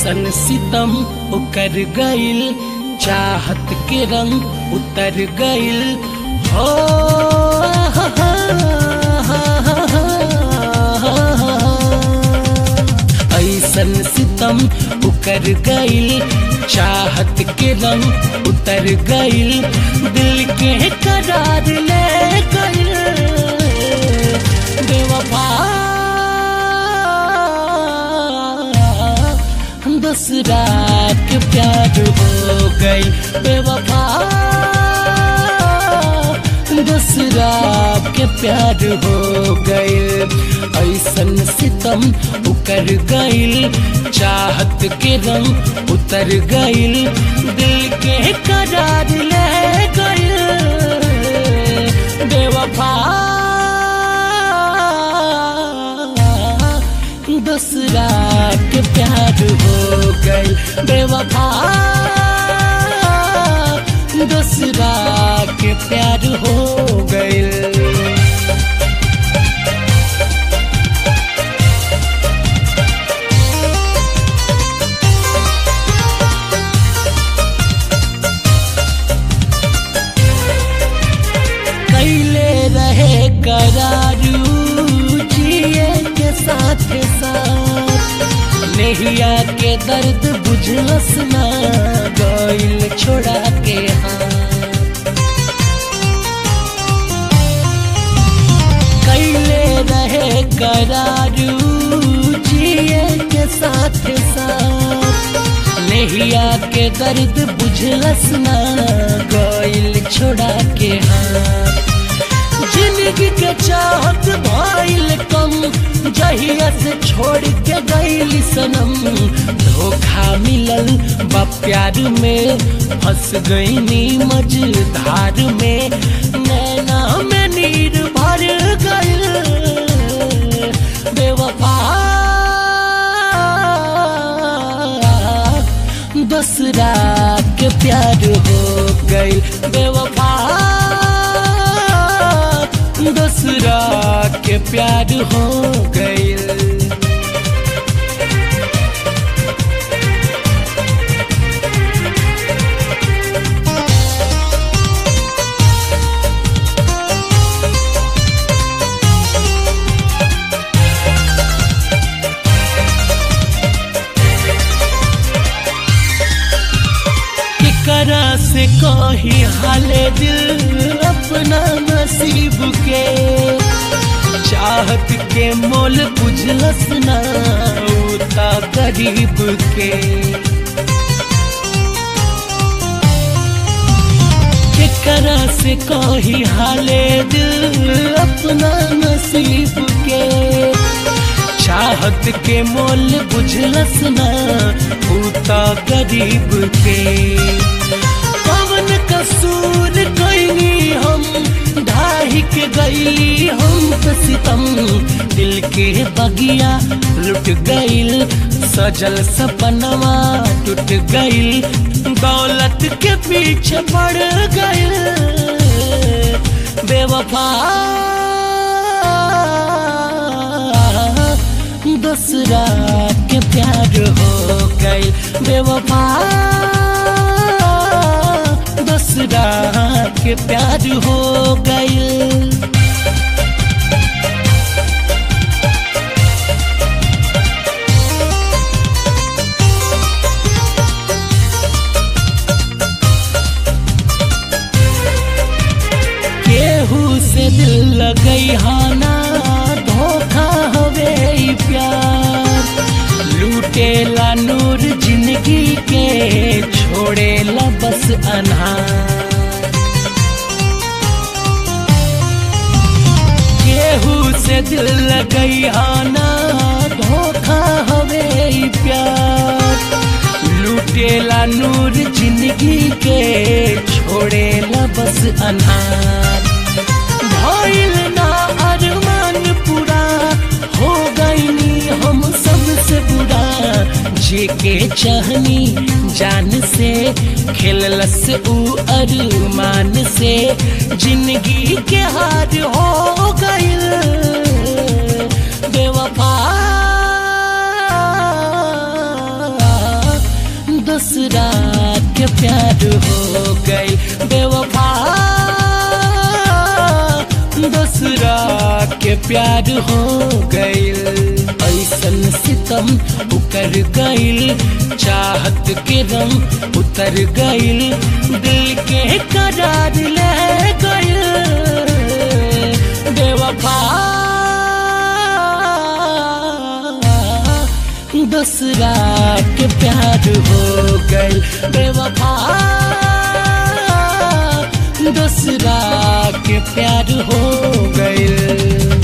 ऐसन सितम उकर गइल चाहत के रंग उतर गइल हो ऐसन सितम उकर गइल चाहत के रंग उतर गइल दिल के करार ले गइल बेवफा दूसरा के प्यार हो गई बेवफा दूसरा के प्यार हो गई ऐसन सितम उकर गइल चाहत के रंग उतर गइल दिल के करार ले गइल बेवफा दूसरा के प्यार हो गई बेवफा दूसरा के प्यार हो गई कैले रहे करारू जिए के साथ साथ नहिया के दर्द बुझलस ना गइल छोड़ा के हाथ कैले रहे करारू जिए के साथ साथ नहिया के दर्द बुझलस ना गइल छोड़ा के हाथ जिंदगी के चाहत भइल कम जहिया से छोड़ के गइल सनम धोखा मिलल बा प्यार में फंस गईनी मझधार में नैना में नीर भर गइल बेवफा दूसरा के प्यार हो गई बेवफा दूसरा के प्यार हो गई करा से कही हाले दिल अपना नसीब के चाहत के मोल बुझलस ना उता गरीब के करा से कही हाले दिल अपना नसीब के चाहत के मोल बुझलस ना उता गरीब के पवन कसूर कैनी हम ढाही के गईली हम तो सितम दिल के बगिया लुट गईल सजल सपनवा टूट गईल दौलत के पीछे पड़ गईल बेवफा दूसरा के प्यार हो गई बेवफा दूसरा के प्यार हो गई केहू से दिल लगई हाना धोखा हवे ई प्यार लूटेला नूर जिंदगी के छोड़ेला बस अनहार केहू से दिल लगई आना धोखा हवे ई प्यार लूटेला नूर जिंदगी के छोड़ेला बस अनहार भइल ना अरमान पूरा हो गईनी हम सबसे बुरा जे के चाहनी जान से खेललस ऊ अरमान से जिंदगी के हार हो गईल बेवफा प्यार हो गइल ऐसन सितम उकर गइल चाहत के रंग उतर गइल दिल के करार ले गइल बेवफा दूसरा के प्यार हो गइल बेवफा दूसरा के प्यार हो गइल